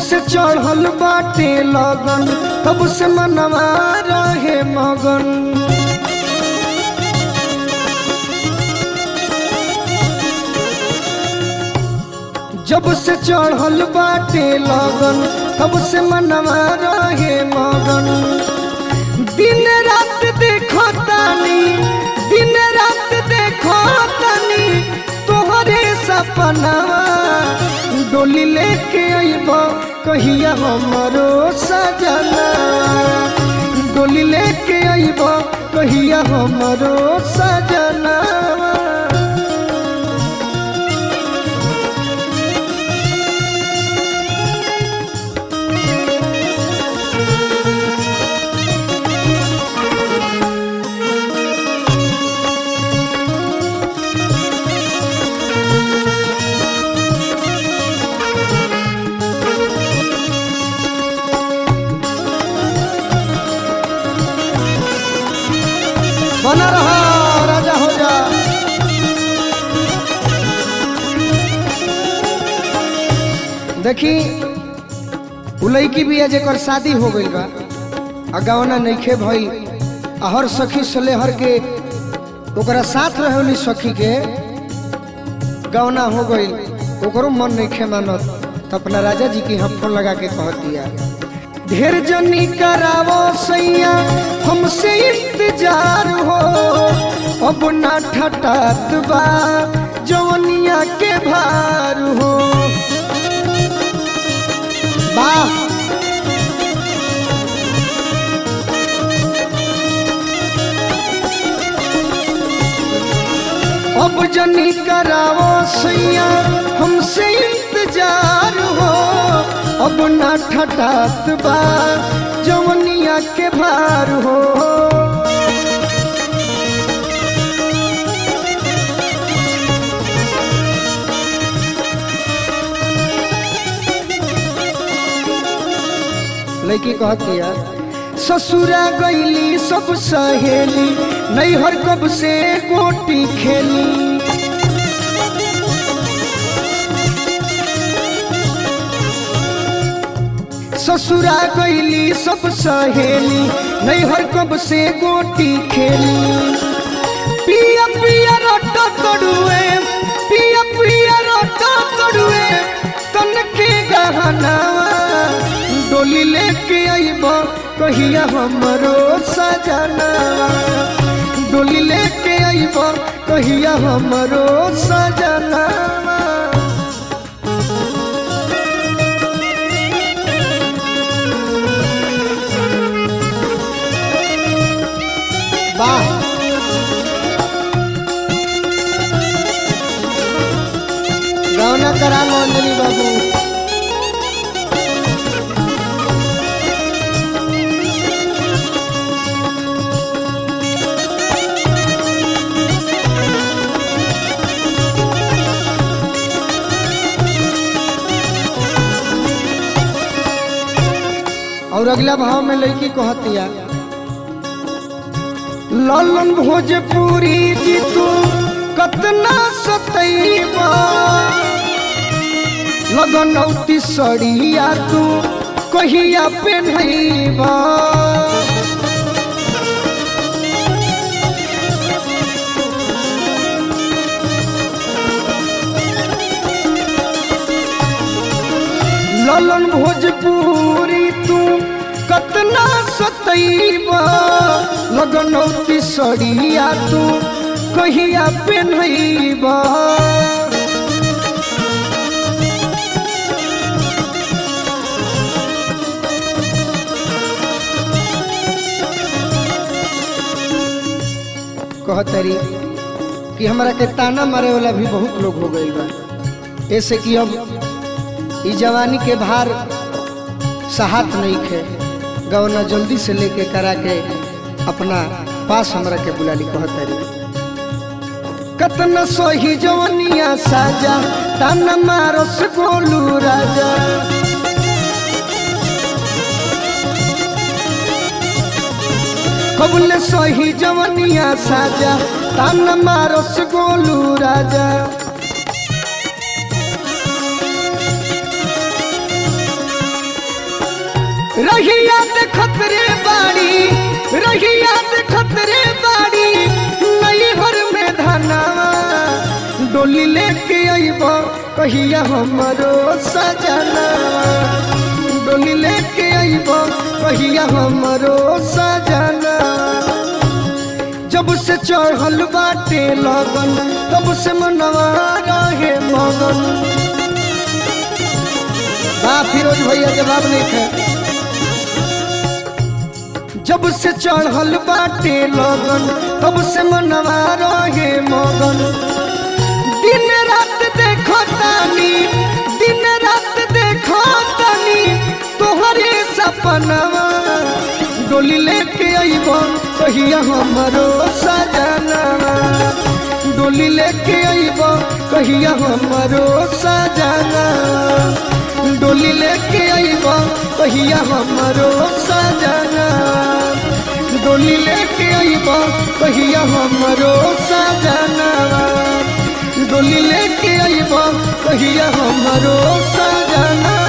से चढ़ल बाटे लगन तब से मनवा रहे मगन जब से चढ़ल बाटे लगन तब से मनवा रहे मगन दिन रात देखो तानी दिन रात देखो तानी तोहरे सपनावा डोली लेके अइब कहिया हमरो सजना डोली लेके अइब कहिया हमरो सजना बना रहा राजा हो जा देखी उ लड़की भी है जेकर शादी हो गइल बा आ गवना नइखे भइल आ हर सखी सलेहर के ओकरा साथ रहेली सखी के गवना हो गइल ओकरो मन नइखे मानत त अपना राजा जी के हम फोन लगा के कह दिया ढेर जनी करावो सैया हमसे इंतजार हो अब ना ठटात बा जवनिया के भार हो वाह अब जनी करावो सैया हमसे इंतजार हो अब ना ठटात बा जवनिया के भार हो लड़की कहती है ससुरा गईली सब सहेली नैहर कब से गोटी खेली ससुरा गईली सब सहेली नैहर कब से गोटी खेली पिया पिया रोटा तड़ुए पिया पिया रोटा तड़ुए तन के गहना डोली लेके आइब कहिया हमरो सजना डोली लेके आइब कहिया हमरो सजना वाह रौना करा लो अंजलि बाबू और अगला भाव में लड़की कहतिया ललन भोजपुरी जी तू कतना सतैबा लगनौती सड़िया तू कहिया पेन्हैबा ललन भोजपुरी तू कतना सतैबा लगनौती सड़िया तू कहिया पेन्हैबा कहतरी कि हमरा के ताना मारे वाला भी बहुत लोग हो गइल बा ऐसे कि अब ई जवानी के भार सहात नहीं खे गवना जल्दी से लेके करा के अपना पास हमरा के बुलाली कहतरी कतना सोही जवनिया साजा ताना मारस गोलू राजा कबुल सही जवनिया साजा तान मारस गोलू राजा रहिया देखत रे बाड़ी रहिया देखत रे बाड़ी नैहर में धनावा डोली लेके अइब कहिया हमरो सजना डोली लेके अइब कहिया हमरो सजना जब से चढ़ल बाटे लगन तब से मनवा रहे मगन बा फिरोज भैया जवाब नहीं थे जब से चढ़ल बाटे लगन तब से मनवा रहे मगन दिन रात देखो तानी दिन रात देखो तानी तोहरे सपनवा डोली लेके अइब कहिया हमरो सजनवा डोली लेके अइब कहिया हमरो सजना डोली लेके अइब कहिया हमरो सजना डोली लेके अइब कहिया हमरो सजना डोली लेके अइब कहिया हमरो सजना